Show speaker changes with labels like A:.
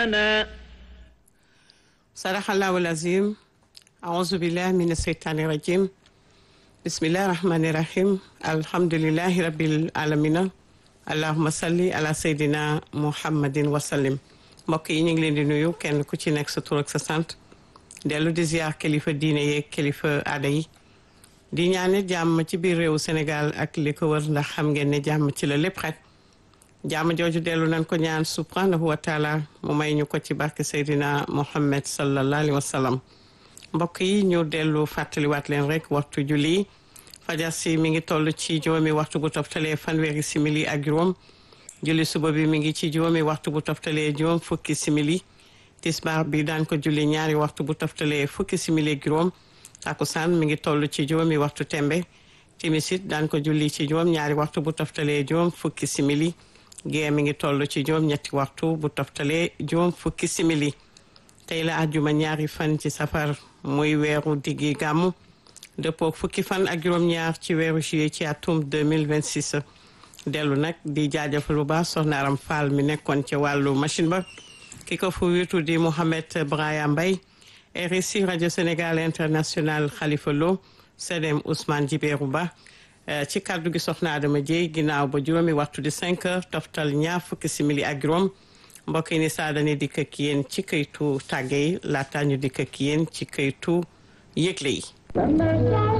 A: sadaxallahu alazim aousubillah min asheytaani rajim bismillahi rahmani rahim alhamdulilahi rabil alamina allahuma salli ala seydina muhammadin wasallim mbokk yi ñu ngi leen di nuyu kenn ku ci nekk sa tur ak sa sant dellu di ziar kilifa diine yeeg kilifa aada yi di ñaane jàmm ci biir réewu Sénégal ak li ko wër ndax xam ngeen ne jàmm ci la lépp xaj jàmm jooju dellu nañ ko ñaan subhanahu wa taala mu may ñu ko ci barke Seydina Muhammad sallallahu alayhi wa sallam mbokk yi ñu dellu fàttaliwaat leen rek waxtu julli fajar si mi ngi toll ci juróomi waxtu bu toftalee fanweeri simili ak juróom julli suba bi mi ngi ci juróomi waxtu bu toftalee juróom fukki simili tisbaar bi daan ko julli ñaari waxtu bu toftalee fukki simili ak juróom takusaan mi ngi toll ci juróomi waxtu tembe timisit daan ko julli ci juróom ñaari waxtu bu toftalee juróom fukki simili gée mi ngi toll ci juróom ñetti waxtu bu toftalee juróom fukki simili tey la àjjuma ñaari fan ci safar muy weeru diggi gàmmu dëppook fukki fan ak juróom-ñaar ci weeru juillet ci atum 2026 dellu nag di jaajëfal bu baax soxna Aram Fall mi nekkoon ci wàllu machine ba ki ko fu witu di Mouhamed Braya Mbaye RSI rajo Sénégal international Khalifa Lo CDM Ousmane Djibéru Ba ci kàddu gi soxna Adama Dieye ginnaaw ba juróomi waxtu di 5 heures toftal ñaar fukki simili ak juróom mbokk yi ni saa dañuy dikk ak yéen ci këytu tàgge yi laata ñu dikk ak yéen ci këytu yëgle yi